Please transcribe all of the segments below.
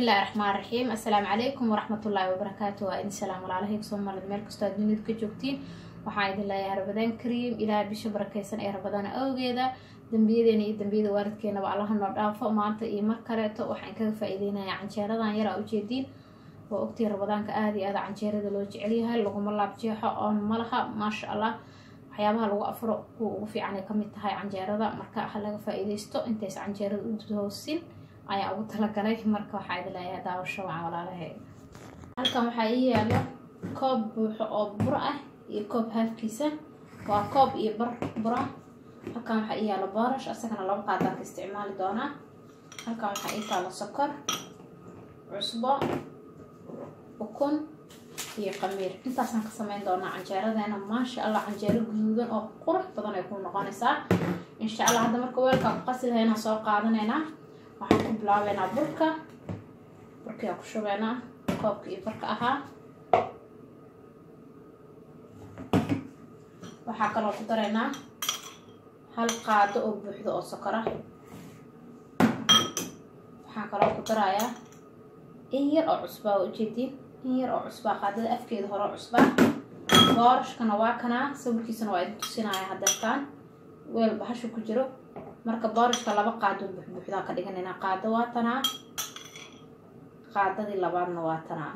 bismillahi raxmaan raxiim assalaamu calaykum waraxmatullaahi wabarakaatu waa idin salaam walaalahayga soomaalida meel kastoo aad dunida ka joogtiin waxaan idin leeyahay rabadaan kariim ilaaha bisha barakeysan ee rabadaan awgeeda dambiyadeena iyo dambiyada waalidkeenaba allaha noo dhaafo maanta iyo mar kaleeto waxaan kaga faa-iideynayaa canjeeradan yar aa ujeediin oo ogtii rabadaanka aada iyo aada canjeerada loo jecelyahay laguma laabjeexo oon malaha maasha allah waxyaabaha lagu afuro kuwa ugu fiican ay kamid tahay canjeerada marka ha laga faa-iideysto intaysa canjeerada u hoosin ayaa ugu talagalay marka waxaa idin leeyahay daawasho wacan walaalahay halkan waxaa ii yaalo koob buuxo oo buro ah iyo koob haafkiisa waa koob iyo bar buro ah halkan waxaa ii yaalo boorash asagana laba qaadaan ka isticmaali doonaa halkan waxaa ii taalo sokor cusbo ukun iyo qamiir intaasaan ka sameyn doonaa canjeeradeena maasha allah canjeero guduudan oo qurux badan ay ku noqonaysaa insha allah hadda marka weelkaa ku qasi lahaynaa soo qaadanaynaa waxaan ku bilaabeynaa burka burkiaa ku shubeynaa koobka iyo barka ahaa waxaa kaloo ku daraynaa hal qaado oo buuxdo oo sokor ah waxaan kaloo ku darayaa in yar oo cusbaa waa ujeediin in yar oo cusbaa qaadada afkeeda hore oo cusbaa boorashkana waa kanaa sawirkiisana waa idin tusinaya hadeertaan weel bahashu ku jiro marka boorashka laba qaado buxbuuxdaa ka dhiganayna qaado waa tanaa qaadadii labaadna waa tanaa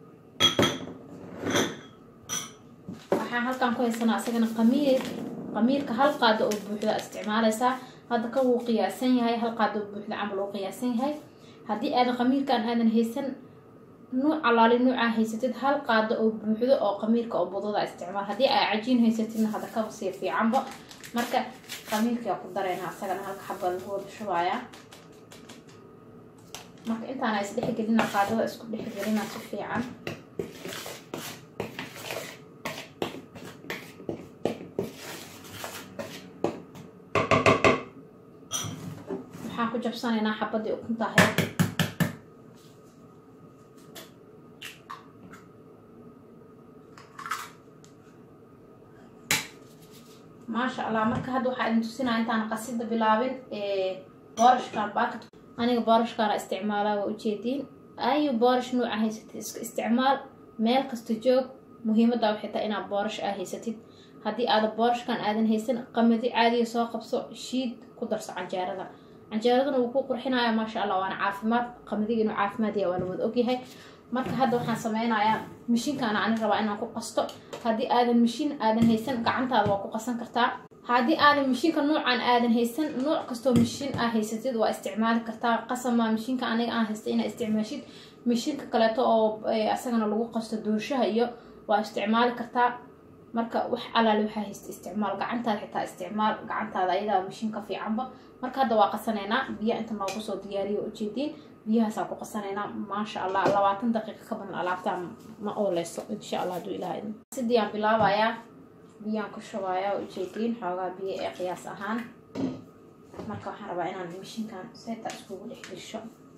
waxaan halkan ku haysanaa isagana qamiir qamiirka hal qaado oo buuxda isticmaalaysaa hadda ka wuu qiyaasan yahay hal qaado oo buuxda camal uu qiyaasan yahay haddii aadan qamiirkaan aadan haysan nuuc alaali nuucaa haysatid hal qaado oo buuxdo oo qamiirka oo budada isticmaal haddii aa cajiin haysatidna hadda kaba sii fiicanba marka qamiirkaa ku darayna asagana halka xabad lagu wada shubayaa marka intaana isdhexgelina qaadada isku dhexgelina si fiican waxaan ku jabsanaynaa xabadii ukunta ahayd maasha allah marka hadda waxaa idin tusinaya intaan qasida bilaabin boorashkan baakad aniga boorashkaana isticmaalaa waa ujeediin ayu boorash nuuca haysatid iska isticmaal meel kasta joog muhiimadda waxay tahay inaad boorash aa haysatid haddii aada boorashkan aadan haysan qamadi caadiga soo qabso shiid ku darso canjeerada canjeeradana wuu ku qurxinaya maasha allah waana caafimaad qamadiga inuu caafimaad yahay waa la wada ogyahay marka hadda waxaan sameynayaa mishiinkaana ani rabaa inaan ku qasto haddii aadan mishiin aadan haysan gacantaada waa ku qasan kartaa haddii aadan mishiinka nuucan aadan haysan nuuc kastoo mishiin aa haysatid waa isticmaali kartaa qasama mishiinka aniga aan haysta inaa isticmaashid mishiinka kaleeto oo asagana lagu qasto doorshaha iyo waa isticmaali kartaa marka wax alaali waxaa haysta isticmaal gacantaada xitaa isticmaal gacantaada ayadaa mishiinka fiicanba marka hadda waa qasanaynaa biya inta noogu soo diyaariyo ujeediin biyahaasaa ku qasanaynaa maasha allah labaatan daqiiqa ka badan alaabtaa ma ooleyso insha allah haduu ilaha idin sidiyaan bilaabayaa biyaan ku shubayaa ujeediin xoogaa biyo ee qiyaas ahaan marka waxaan rabaa inaan mishiinkan seeta iskugu dhex disho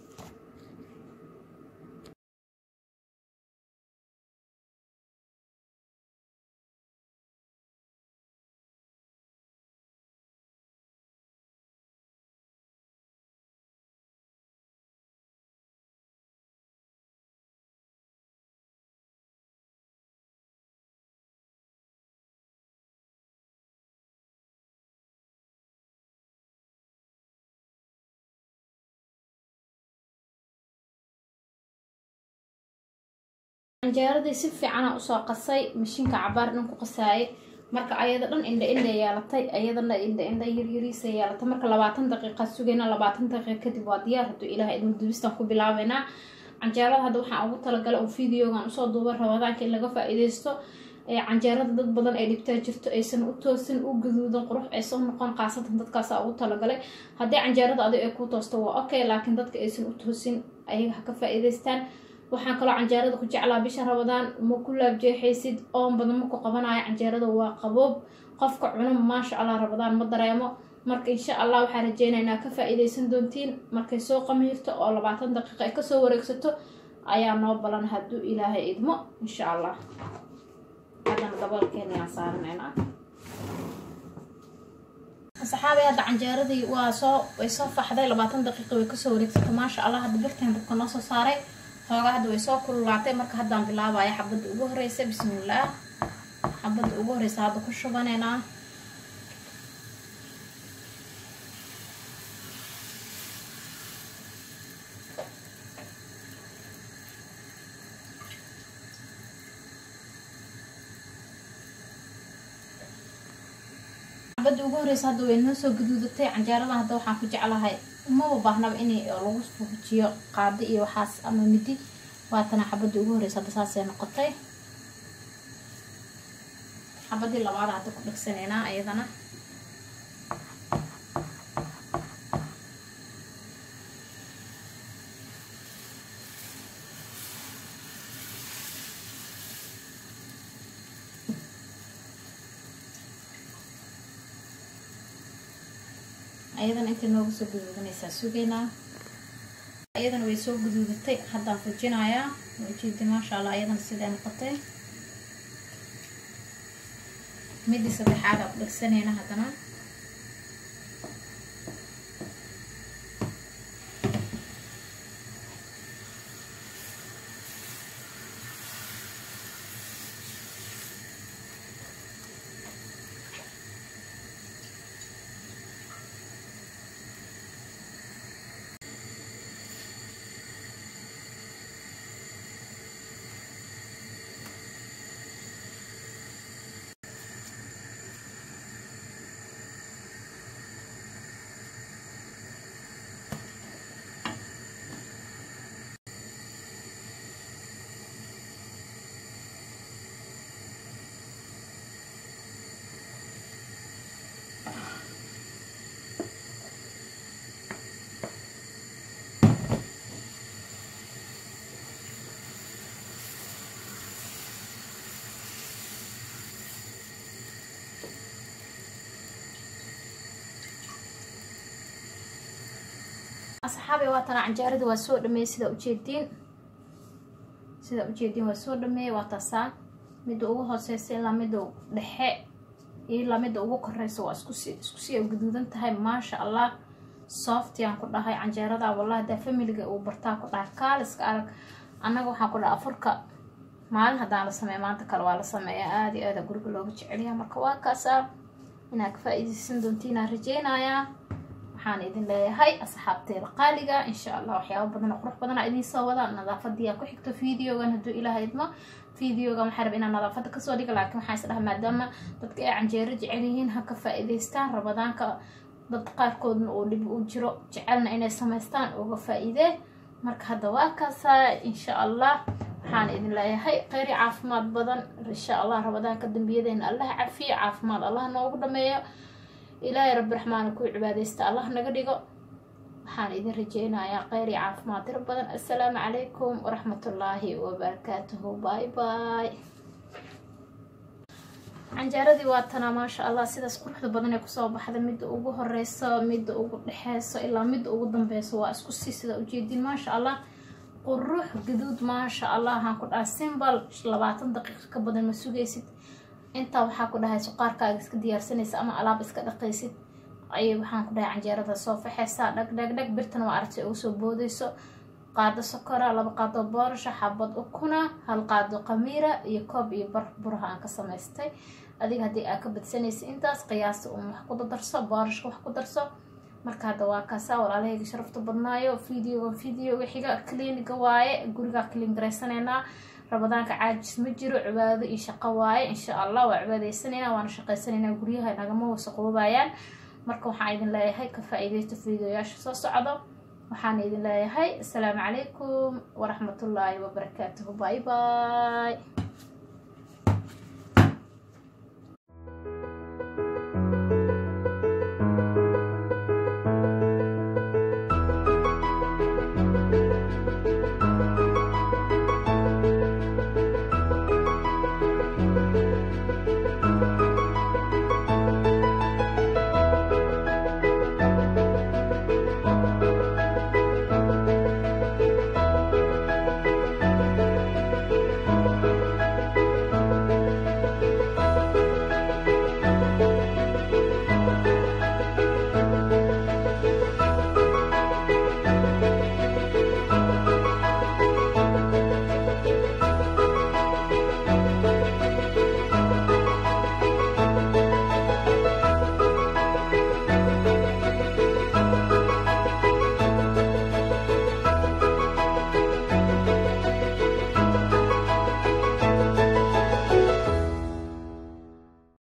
canjeeradii si fiicana usoo qasay mashiinka cabaar dhan ku qasaayay marka ayada dhan indha indha yeelatay ayadana indha indha yaryariisa yeelatay marka labaatan daqiiqa sugayna labaatan daqiiqa kadib waa diyaar hadduu ilaah idin dubistan ku bilaabeynaa canjeerada hadda waxaan ugu talagalay oo videogan usoo duuba rabadaanka in laga faa-iideysto canjeerada dad badan ay dhibtaa jirto aysan u toosin u gaduudan qurux aysan noqon qaasatan dadkaasa ugu talagalay haddii canjeerada adig ay ku toosto waa okay laakiin dadka aysan u toosin ayaga ha ka faa-iideystaan waxaan kaloo canjeerada ku jeclaa bisha rabadaan ma ku laabjeexaysid oon badan ma ku qabanayo canjeerada waa qaboob qofka cuno maasha allah rabadaan ma dareemo marka insha allah waxaa rajeynaynaa ka faa-iideysan doontiin markay soo qamiirto oo labaatan daqiiqa ay kasoo wareegsato ayaa noo balan hadduu ilaahay idmo insha allah haddana daboolkeena yaan saaranaynaa saxaabay hadda canjeeradii waa soo way soo faxday labaatan daqiiqa way kasoo wareegsatay maasha allah hadda birtan dabka noo soo saaray hoogaa hadda way soo kululaatay marka haddaan bilaabaya xabadda ugu horeysa bismillaah xabadda ugu horeysa hadda ku shubaneynaa xabadda ugu horeysa hadda way noo soo gaduudatay canjeeradan hadda waxaan ku jeclahay umaba baahnaba in lagu fujiyo qaado iyo waxaas ama midi waatana xabadda ugu horeysa hadda saasay noqotay xabadii labaada hadda ku dhegsaneynaa iyadana ayadana intay nooga soo guduudanaysaa sugeynaa ayadana way soo guduudatay haddaan fujinayaa ujeedi maasha allah ayadana siday noqotay midii saddexaada ku dhegsanayna haddana asxaabi waatana canjeerada waa soo dhameeyey sida ujeediin sida ujeediin waa soo dhameeyey waa taasaa midda ugu hooseysa ilaa midda dhexe ilaa midda ugu koreysa waa iskusi iskusii ay guduudan tahay maasha allah softiaan ku dhahay canjeerada wallahi daa familiga uu bartaa ku dhahay kaaliska arag annaga waxaan ku dhahay afurka maalin haddaan la sameeya maanta kale waa la sameeya aada iyo aada guriga looga jeceliyaa marka waa kaasaa inaad ka faa-iideysan doontiinaan rajeynayaa waxaan idin leeyahay asxaabteeda qaaliga insha allah waxyaaba badan oo qurux badana idiin soo wada nadaafadiyaa ku xigto videogan hadduu ilaah idmo videogan waxaa raba inaan nadaafada kasoo dhiga laakiin waxaan is dhaha maadaama dadka ay canjeero jecel yihiin ha ka faa-iideystaan rabadaanka dad qaarkoodna uu dhib u jiro jecelna inay samaystaan uga faa-iidee marka hadda waa kaasaa insha allah waxaan idin leeyahay kheyri caafimaad badan insha allah rabadaanka dambiyadeena allah cafiyo caafimaad allah noogu dhameeyo ilaahay rabbi raxmaana ku cibaadeysta allah naga dhigo waxaan idin rajeynayaa kheyr iyo caafimaad tiro badan assalaamu calaykum waraxmatullaahi wabarakaatuhu bye bye canjaaradii waa tanaa maasha allah sidaas quruxda badan ee kusoo baxda midda ugu horeyso midda ugu dhexeyso ilaa midda ugu dambeyso waa isku sii sida ujeedin maasha allah qurux gaduud maasha allah waxaan ku dhahay simbal labaatan daqiiqa ka badan ma sugaysid intaa waxaa ku dhahay suqaarkaaga iska diyaarsanaysa ama alaab iska dhaqaysid ayay waxaan ku dhahay canjeerada soo faxeysaa dhag dhag dhag birtana waa aragtay ugu soo boodeyso qaado sokora laba qaado boorasha xabad ukuna hal qaado qamiira iyo koob iyo bar buraha aan ka samaystay adiga haddii aa ka badsanaysa intaas qiyaasta un wax ku darso boorashka wax ku darso marka hadda waa kaasaa walaalahayga sharafta badnaayo videoga videoga xiga cliniga waaye gurigaa clean garaysaneynaa rabadaanka caajis ma jiro cibaado iyo shaqo waaye insha allah waa cibaadeysanayna waana shaqaysanayna guryaha nagama wasaqoobayaan marka waxaan idin leeyahay ka faa-iideysta videoyaasha soo socdo waxaan idin leeyahay assalaamu calaykum waraxmatullaahi wabarakaatuhu bye bye